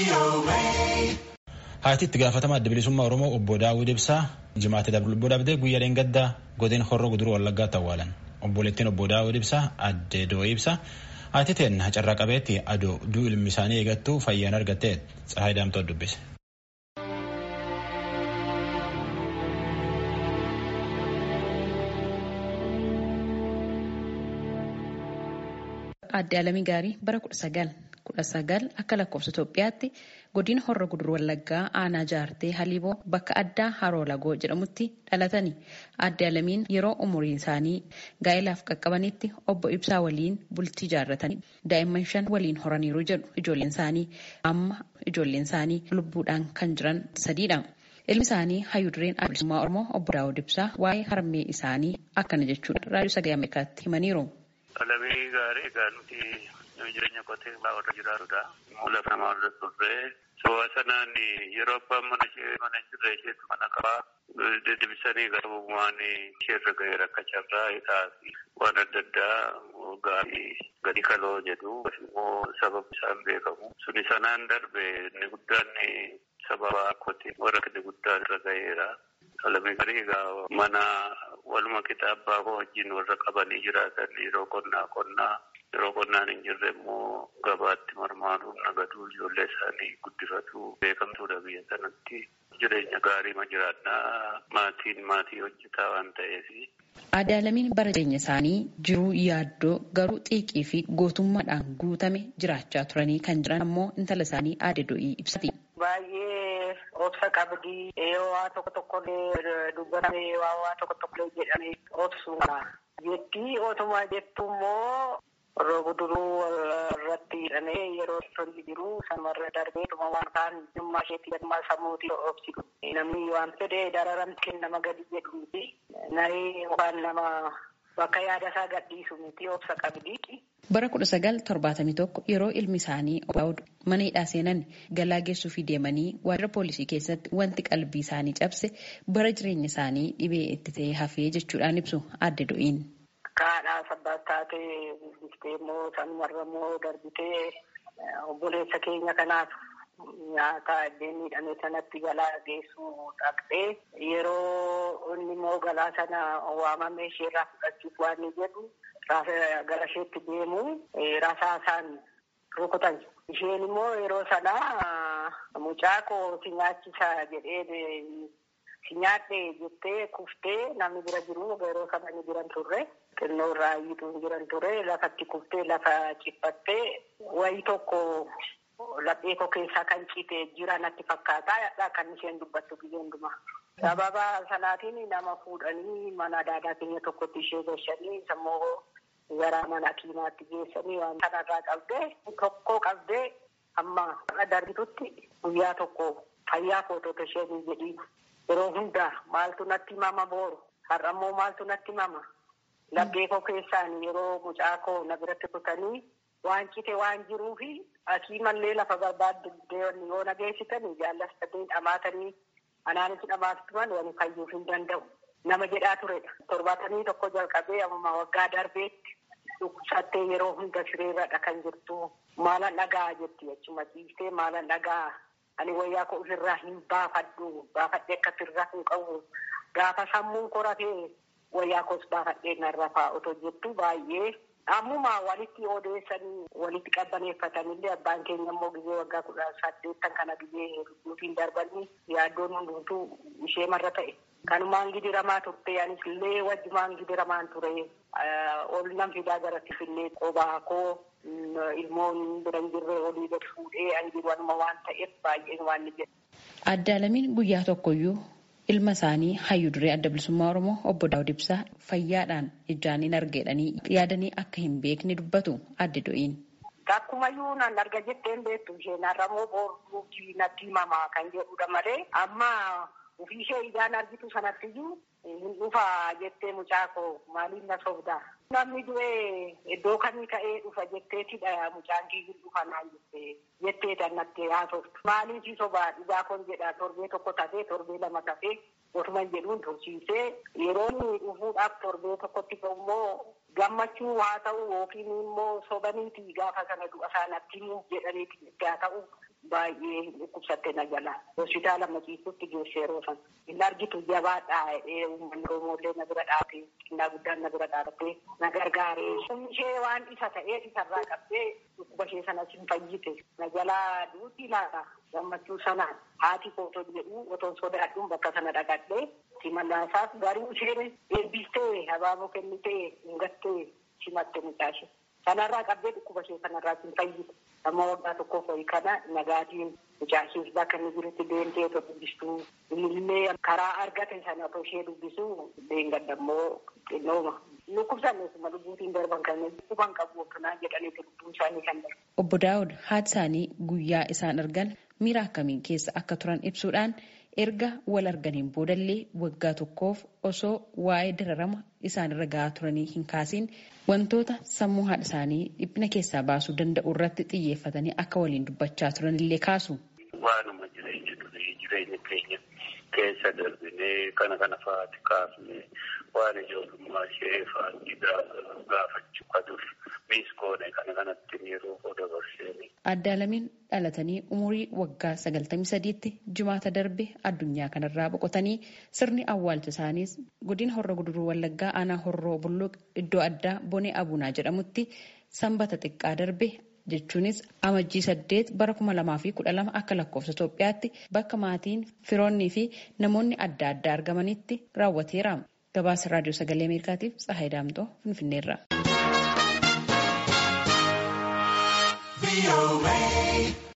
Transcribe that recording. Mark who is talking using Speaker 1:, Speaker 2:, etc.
Speaker 1: Haati itti gaafatama adda bilisummaa Oromoo obbo Daawud Ibsaa jimaate lubbuu dhabdee guyyaa dheengaddaa godina horroo guduruu wallaggaatti awwaalan. Obboleettiin obbo Daawud Ibsaa adde Doo'ii Ibsaa haati teenna carraa qabeetti adoo duu ilmi isaanii eegattuu fayyaan argattee Tsahaay Daamtoo dubbise.
Speaker 2: Aadde Alamii Gaarii bara kudha sagal kudha sagal akka lakkoofsa Itoophiyaatti godina horra gudur wallaggaa aanaa jaartee haliiboo bakka addaa haroo lagoo jedhamutti dhalatani. Aadde Alamiin yeroo umuriin isaanii gaa'ilaaf qaqqabanitti obbo Ibsaa waliin bultii jaarratanii daa'imman shan waliin horaniiru jedhu ijoolleen isaanii amma ijoolleen isaanii lubbuudhaan kan jiran sadiidha. Ilmi isaanii hayyuu dureen bilisummaa Oromoo obbo Daawud Ibsaa waa'ee harmee isaanii akkana jechuudha raadiyoo sagalee Ameerikaatti himaniiru.
Speaker 3: Alamii gaarii egaa nuti jireenya qotee bulaa warra jiraatudha. Lafa namaa warra turre. Soba sanaan yeroo abbaan mana ishee mana jirre isheetu mana qabaa. Deebisanii garbumaan isheerra gahee rakka carraa hidhaa fi waan adda addaa gaarii gadi kaloo jedhu immoo sababni isaan beekamu. Suni sanaan darbe inni guddaan sababa akkootiin warra inni guddaan irra gaheera. Alamii gaarii egaa mana waluma kitaabaa wajjin warra qabanii jiraatan yeroo qonnaa qonnaa yeroo qonnaan hin jirre immoo gabaatti marmaaruun nagaduu ijoollee isaanii guddifatu beekamtuudha biyya sanatti jireenya gaarii ma jiraannaa maatiin maatii hojjetaa waan ta'eef.
Speaker 2: Aadde Alamiin bara jireenya isaanii jiruu yaaddoo garuu xiiqii fi gootummaadhaan guutame jiraachaa turanii kan jiran ammoo intala isaanii aadde Doo'ii ibsati.
Speaker 4: Baay'ee obsa qabdii waa tokko tokkollee dubbatame waa tokko tokkollee jedhame obsuudha. Jettii otuma jettu immoo yeroo guduruu irratti hidhamee yeroo tolli jiru sanumarra darbee dhuma waan kaan dhimma isheetti dhimma sammuutii obsitu. Namni waan fedhe dararamtee nama gadi jedhu miti. Naree waan nama bakka yaada isaa gadhiisu miti obsa qabdii.
Speaker 2: Bara kudha sagal torbaatamii tokko yeroo ilmi isaanii Daawud mana hidhaa seenan galaa geessuufii deemanii waajjira poolisii keessatti wanti qalbii isaanii cabse bara jireenya isaanii dhibee itti ta'ee hafee jechuudhaan ibsu aadde Doo'iin.
Speaker 4: Kaadhaa sabbaas taatee gurguftee immoo sanumarra immoo darbitee obboleessa keenya kanaaf nyaata iddeen miidhame sanatti galaa geessuu dhaqxee yeroo inni immoo galaa sana waamamee isheerraa fudhachuuf waan inni jedhu gara isheetti deemu rasaasaan rukutan. Isheen immoo yeroo sana mucaa koo si nyaachisa jedhee si nyaadhe jettee kuftee namni bira jiru yeroo sana ni jiran turre. Xinnoo irraa iyyituu hin jiran ture lafatti kuftee lafa ciphattee wayii tokko laphee koo keessaa kan ciite jira natti fakkaata kan isheen dubbattu biyya hundumaa. Sababa sanaatiin nama fuudhanii mana daadaa keenya tokkotti ishee gashanii sammoo gara mana kiimaatti geessanii waan kanarraa qabdee tokko qabdee amma darbitutti guyyaa tokko fayyaa footota isheen jedhiin yeroo hundaa maaltu natti mama booru har'ammoo maaltu natti mama laphee koo keessaan yeroo mucaa koo na biratti kutanii waan cite waan jiruufi asii mallee lafa barbaadde yoo na geessitanii jaallatanii dhamaatanii anaanis dhamaatuman wani fayyuuf hin danda'u. Nama jedhaa turedha. Torbaatamii tokko jalqabee amma waggaa darbeetti dhukkubsattee yeroo hunda sireerradha kan jirtu. Maalan dhagaa jetti achuma ciistee maalan dhagaa ani wayyaa koo ofirraa hin baafadhu baafadhee akka sirraa hin qabu gaafa sammuun koratee wayyaa koos baafadhee narra fa'aa otoo jettu baay'ee ammuma walitti odeessanii walitti qabbaneeffatanillee abbaan keenya immoo gizee waggaa kudha saddeettan kana gizee lubbuutiin darbanii yaaddoon hundumtuu ishee marra ta'e. Kanumaan gidiramaa turte anis illee wajjumaan gidiramaan ture ol nan fidaa garatti fillee qobaa koo ilmoon bira hin jirre olii gad fuudhee an jiru anuma waan ta'eef baay'een waan ni jedhu.
Speaker 2: Aadde Alamiin guyyaa tokkoyyuu ilma isaanii hayyuu duree adda bilisummaa Oromoo obbo Daawud Ibsaa fayyaadhaan ijaan hin argeedhanii yaadanii akka hin beekne dubbatu aadde Doo'iin.
Speaker 4: Takkumayyuu nan arga jetteen beektu isheen har'amoo booruu natti himamaa kan jedhudha malee amma ofii ishee ijaan argitu sanattiyyuu hin dhufa jettee mucaa koo maaliif na sobdaa. Namni du'ee iddoo kamii ka'ee dhufa jetteetidha mucaan kiyyu dhufa naan jettee jetteeta natti haasoftu. Maaliif sobaa dhugaa kon jedha torbee tokko tafee torbee lama tafee otuma jedhuun tursiisee yeroo inni dhufuudhaaf torbee tokkotti immoo gammachuu haa ta'u yookiin immoo sobaniiti gaafa sana du'a isaanatti himuuf jedhaniiti itti haa ta'u baay'ee dhukkubsatte na jala hospitaala maciisutti geesse yeroo sana hin argitu jabaadhaa jedhee uummanni oromollee na bira dhaabee xinnaa guddaan na bira dhaabatee na gargaaree humni ishee waan isa ta'eef isarraa qabdee dhukkuba ishee sanas hin fayyite na jalaa duuti laata gammachuu sanaan haati kooton jedhu otoon sodaadhuun bakka sana dhaqadhee simannaasaaf garuu isheen eebbistee habaaboo kennitee hingattee simatte mucaashe sanarraa qabdee dhukkuba ishee sanarraa hin fayyite amma waggaa tokkoof ho'i kana nagaatiin mucaasheef bakka inni jirutti deemtee otoo dubbistuu illee karaa argate sana otoo ishee dubbisuu deengadammoo xinnooma dhukkubsanneesuma lubbuutiin darban kan dhukkuban qabu akkanaa jedhaniiti lubbuun isaanii kan darbu.
Speaker 2: Obbo Daawud haati isaanii guyyaa isaan argan miira akkamiin keessa akka turan ibsuudhaan erga wal arganiin boodallee waggaa tokkoof osoo waa'ee dararama isaanirra gahaa turanii hin kaasiin wantoota sammuu haadha isaanii dhiphina keessaa baasuu danda'u irratti xiyyeeffatanii akka waliin dubbachaa turanillee kaasu.
Speaker 3: Waanuma jireenya durii jireenya keenya keessa darbinee kana kana fa'aati kaafne waan ijoollummaa ishee fa'aati gaafachuu qabuuf miis goone kana kanatti yeroo dabarsee.
Speaker 2: Addaalamiin dhalatanii umurii waggaa sagaltamii sadiitti jimaata darbe addunyaa kanarraa boqotanii sirni awwaalcha isaaniis godina horra guduruu wallaggaa aanaa horroo bulluq iddoo addaa bonee abunaa jedhamutti sanbata xiqqaa darbe jechuunis amajjii saddeet bara kuma lamaa fi kudha lama akka lakkoofsa Itoophiyaatti bakka maatiin firoonnii fi namoonni adda addaa argamanitti raawwateera. Gabaasa raadiyoo sagalee Ameerikaatiif Tsahaay Daamtoo Finfinneerra.